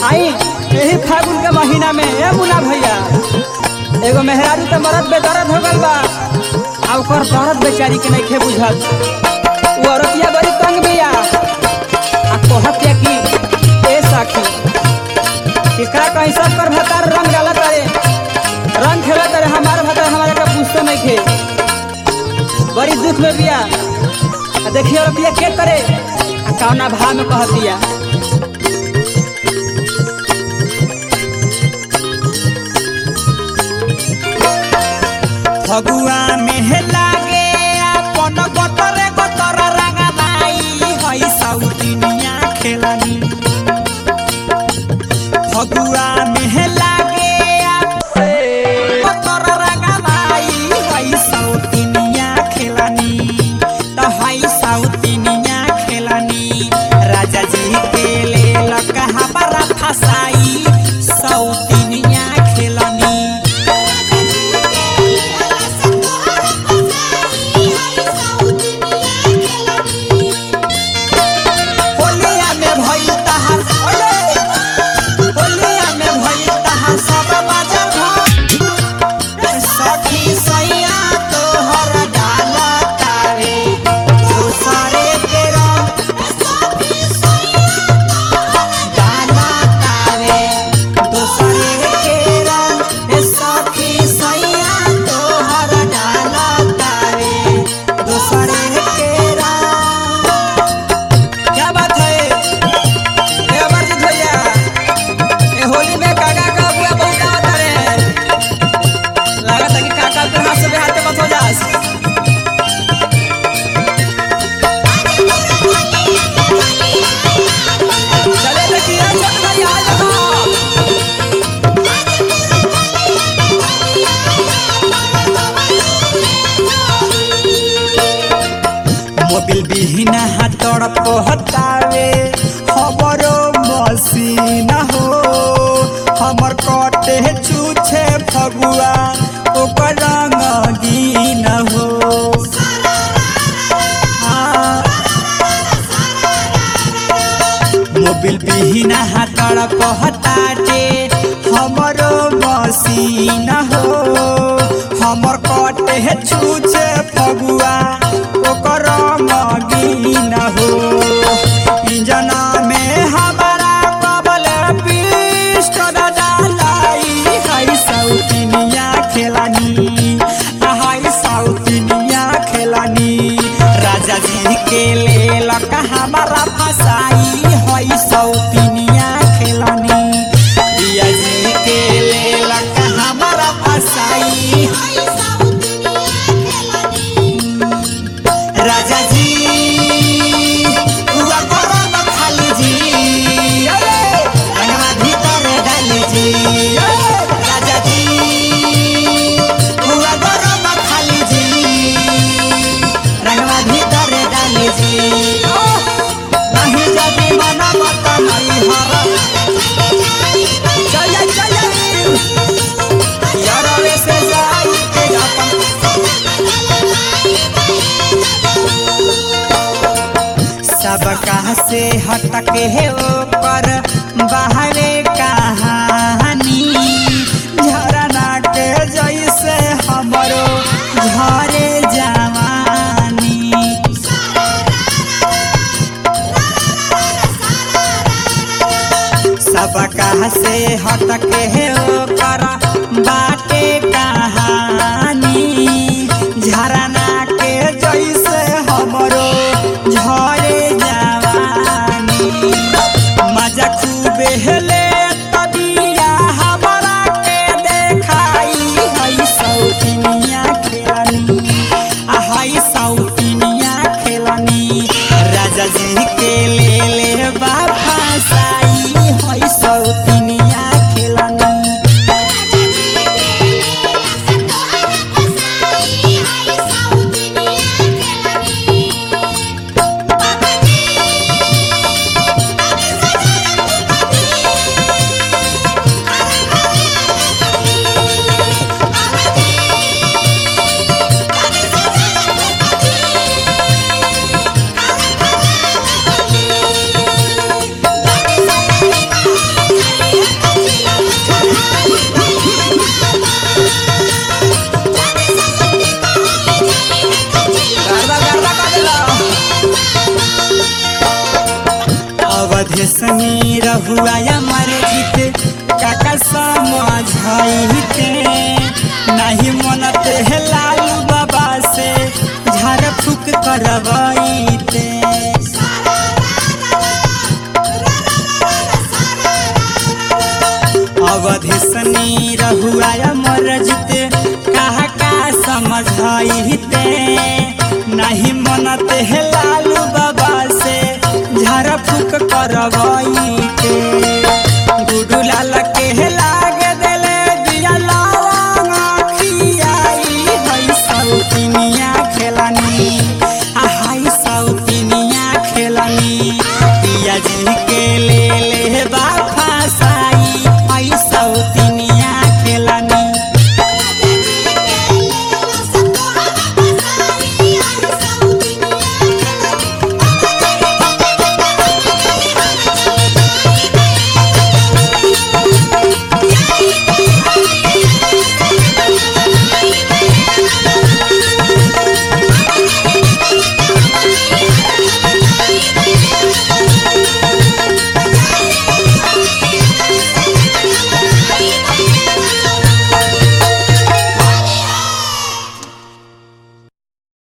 आई यही फागुन के महीना में ए मुना भैया एगो मेहरारू तो मरद बेदर्द हो गल बा आ ओकर दर्द बेचारी के नइखे बुझल उ औरतिया बड़ी तंग बिया आ कहत या कि ए साखी एकरा कहीं सब कर भतार रंग डाला तारे रंग खेला तारे हमार भतार हमारे का पूछते नहीं खे बड़ी दुख में बिया आ देखिए औरतिया के करे आ कौना भाव में कहतिया फगुआ में लागे अपन गोतरे गोतर रंगनाई हई सौतिनिया खेलनी फगुआ में लागे गोतर रंगनाई हई सौतिनिया खेलनी त हई सौतिनिया खेलनी राजा जी के ले लकहा बड़ा फसाई सौतिनिया खेलनी होलिया में भइल तहार ओले होलिया में भइल तहार सब बाजा भाई सखी सैया तोहर डाला तारे दूसरे के रंग डाला तारे दूसरे के रंग सखी सैया तोहर डाला तारे दूसरे के रंग क्या बात है ए अमरजीत भैया ए होली में काका का बुआ बहुत आवत रे लागत है कि काका के हाथ से बिहार के मत हो जास चले देखिए चल भैया आ जाओ मोबिल बिहीना हाथर पहतावे हमरो मसीन हो हमर कटे छूछे फगुआ ओकर रंगीन हो हाँ। मोबिल बिहीना हाथर पहताटे हमरो मसीन हो हमर कटे छूछे फगुआ ओकर मगीन हो इंजना में हमारा कबल पिष्ट डालाई है सौतिनिया खेलानी हाय सौतिनिया खेलानी राजा जी के लेल हमारा फसाई है सौतिनिया खेलानी पिया जी के लेल हमारा फसाई राजा जी हुआ गरम खाली जी अरे रंगवा भीतर डाली जी अरे राजा जी हुआ गरम खाली जी रंगवा भीतर डाली जी ओह, नहीं जदी मना मत नहीं हर चल चल यार वैसे जाई के अपन सबका से हटके है ओकर बहवे कहानी झरना के जैसे हमरो घरे जवानी सबका से हटके है ओकर बाटे कहानी झरना के जैसे हमरो झरे जवानी मजा खूबे हेले तबिया हमरा के देखाई है सौतिनिया खेलनी आ है सौतिनिया खेलनी राजा जी के ले ले बाबा साई है सौतिनिया खेलनी Thank you. अवधेशनी रहुआ अमर जीत काका समझाइते नहीं मनते है लालू बाबा से झाड़ फूक करवाइते अवधेशनी रहुआ अमर जीत कहा का समझाइते नहीं मनते है लालू बाबा से झाड़ फूक करवाइते गुडू लाल के लाग देले दिया लावा खियाई हई सौतिनिया खेलानी आ हाई सौतिनिया खेलानी पिया जी